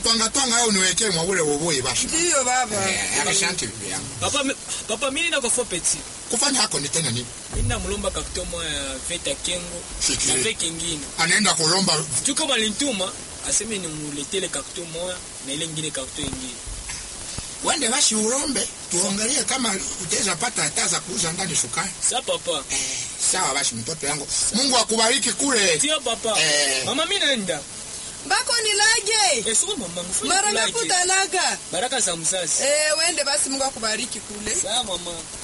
twanga twanga au niwekee mwaule woboye basi ndiyo baba Eh, asante bibi yangu papa mi- papa mini na kofo peti kufanya hako ni tena nini mini namulomba karton moya ya veta kengo Fikiri. na ve kengine anaenda kulomba juu kama lintuma aseme nimuletele karton moya na ile ngine karton ingine wende basi urombe tuangalie kama utaweza pata hata za kuuza ndani sukari sa papa eh, sawa basi mtoto yangu mungu akubariki kule tia papa Eh. mama mi naenda mbako nilage esuko mama mfanye mara kulake. nakutanaga baraka za mzazi eh, wende basi mungu akubariki kule sawa mama